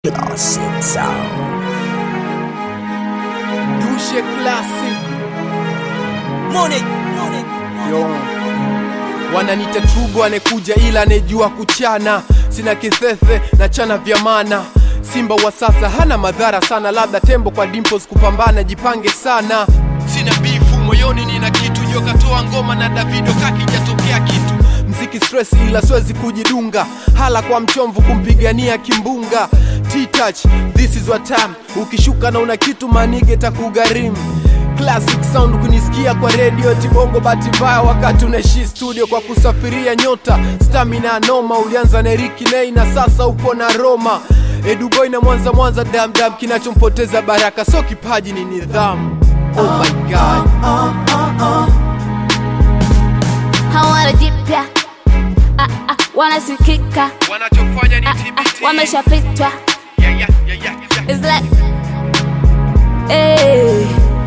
Classic sound. Dushe Classic Money, money, Yo. Wananita trubo anekuja ila anejua kuchana, sina kithethe na chana vya mana. Simba wa sasa hana madhara sana, labda tembo kwa dimples kupambana, jipange sana. Sina bifu moyoni, nina kitu joka toa ngoma na Davido kakijatokea kitu mziki stress, ila siwezi kujidunga, hala kwa mchomvu kumpigania kimbunga. T-touch, this is what time. Ukishuka na una kitu manige takugharimu Classic sound kunisikia kwa radio tibongo bahati mbaya wakati unaishi studio kwa kusafiria nyota stamina noma ulianza na Ricky Nay na sasa upo na Roma Eduboy na Mwanza Mwanza damdam kinachompoteza baraka so kipaji ni nidhamu Oh my god hawana jipya ah, ah, wanasikika wanachofanya ni ah, ah, wameshapitwa yeah, yeah, yeah, yeah, yeah. It's like, eh,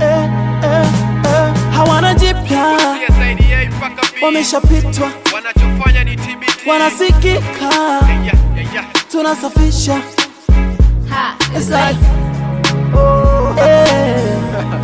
hawana jipya, CSIDA mpaka B. wameshapitwa, wanachofanya ni TBT wanasikika, yeah, yeah, yeah. tunasafisha ha, It's like, eh,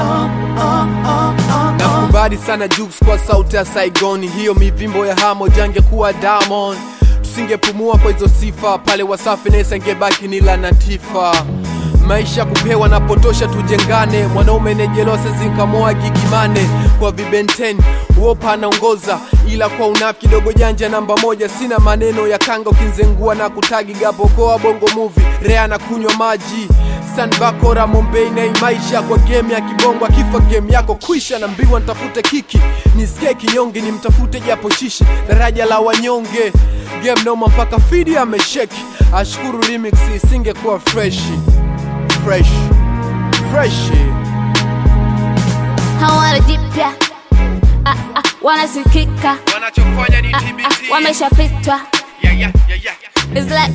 nakubali sana Jux kwa sauti ya Saigoni, hiyo mivimbo ya hamo jangekuwa Diamond, tusingepumua kwa hizo sifa pale Wasafi Nesa ingebaki ni Latifa. Maisha kupewa na potosha, tujengane. Mwanaume nejelose zinkamoa gigimane kwa vibenten uopa anaongoza, ila kwa unafi kidogo janja namba moja. Sina maneno ya kanga ukinzengua na kutagi gapokoa bongo movie rea na kunywa maji sanbakora Mombei na hii maisha kwa game ya kibongo, akifa game yako kwisha, na mbiwa nitafute kiki nisikie kinyonge, nimtafute japo shishi daraja la wanyonge game noma mpaka fidi amesheki, ashukuru remix isingekuwa fresh fresh fresh hawana jipya ah, ah, wanasikika wanachofanya ni ah, ah, wameshapitwa yeah, yeah, yeah, yeah. It's like,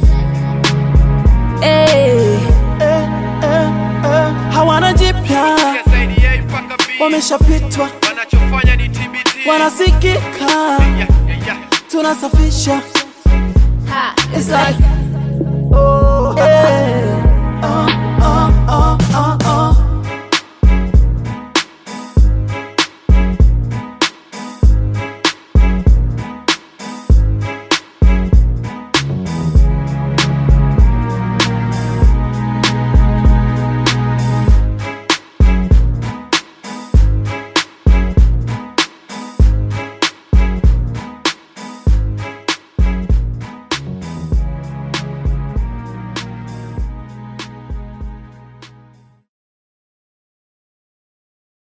eh, eh, eh, eh, hawana jipya, CSIDA mpaka B. wameshapitwa, wanachofanya ni TBT wanasikika, yeah, yeah, yeah. tunasafisha ha, It's like, oh, eh,